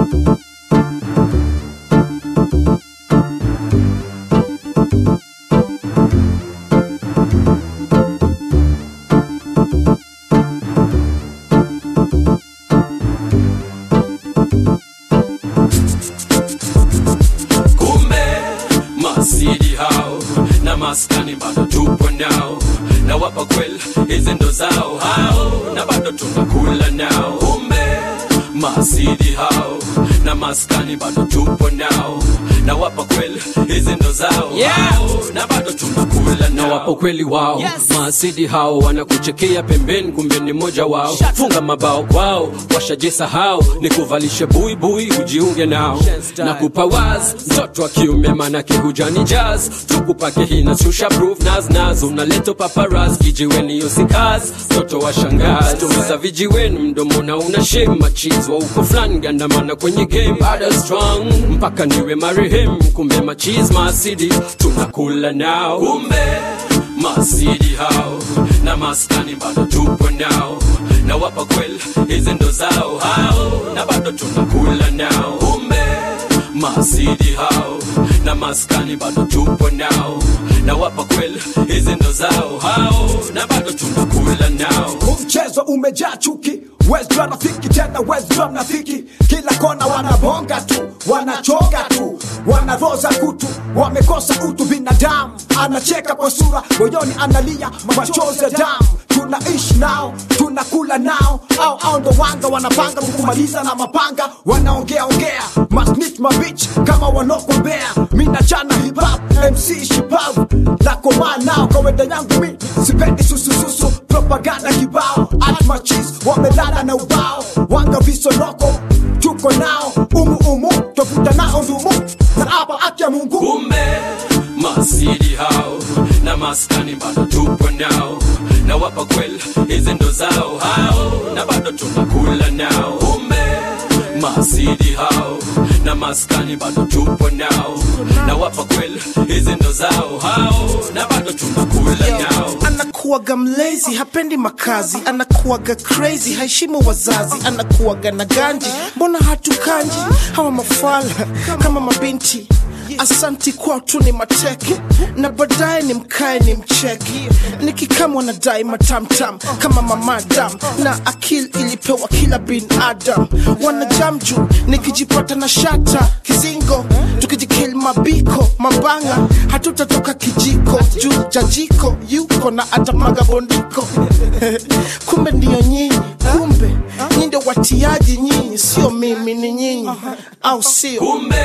kumbe masidi hao na maskani bado tupo nao na wapa kweli hizi ndo zao hao na bado tunakula nao kumbe masidi hao na maskani bado tupo nao na wapa kweli hizi ndo zao Yeah. hao na bado tunakula na nao wapo kweli wao Yes. maasidi hao wanakuchekea pembeni kumbe ni mmoja wao funga mabao kwao washajisahau ni kuvalishe buibui ujiunge nao na kupa waz mtoto wa kiume manake hujani jazz tukupake hina shusha proof naz naz unaleta paparaz kijiweni usikaz mtoto wa shangazi tumiza vijiweni mdomo na una shema cheese wa uko flan gandamana kwenye game bado strong mpaka niwe marehemu kumbe machiz maasidi tunakula nao kumbe masidi hao na maskani bado tupo nao na wapa kweli hizi ndo zao hao na bado tunakula nao kumbe masidi hao na maskani bado tupo nao na wapa kweli hizi ndo zao hao na bado tunakula nao Huu mchezo umejaa chuki wezjua rafiki tena wezjua mnafiki kila kona wanabonga tu wanachonga tu wanaroza kutu wamekosa utu binadamu anacheka kwa sura moyoni analia machozi ya damu tunaishi nao tunakula nao au au ndo wanga wanapanga kukumaliza na mapanga wanaongea ongea masnit mabich kama wanokombea minachana hip hop mc shipavu nakomaa nao kawaida yangu mi sipendi susususu propaganda kibao atmachis wamelala na ubao wanga visonoko tuko nao umu umu twavuta nao ndumu na hapa akya mungu kumbe masidi hao na maskani bado tupo nao na wapa kweli hizi ndo zao hao na bado tunakula nao kumbe masidi hao na maskani bado tupo nao na wapa kweli hizi ndo zao hao na bado tunakula nao anakuwaga mlezi hapendi makazi anakuwaga crazy haheshimu wazazi anakuwaga na ganji mbona hatukanji hawa mafala kama mabinti asanti kwao tu ni mateke na baadaye ni mkae ni mcheki nikikamwa na dai matamtam kama mamadam na akili ilipewa kila binadam wanajam juu nikijipata na shata kizingo tukijikil mabiko mabanga hatutatoka kijiko juu jajiko yuko na atamaga bondiko kumbe ndiyo nyinyi kumbe nyi ndio watiaji nyinyi sio mimi ni nyinyi au sio kumbe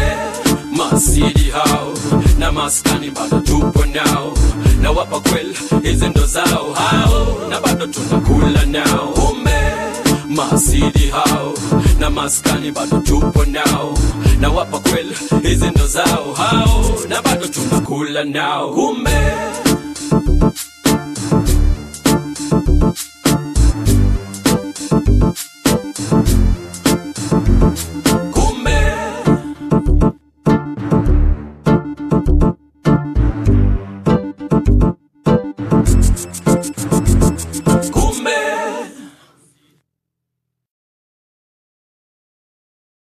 masidi hao na maskani bado tupo nao na wapa kweli hizi ndo zao hao na bado tunakula nao kumbe masidi hao na maskani bado tupo nao na wapa kweli hizi ndo zao hao na bado tunakula nao kumbe kumbe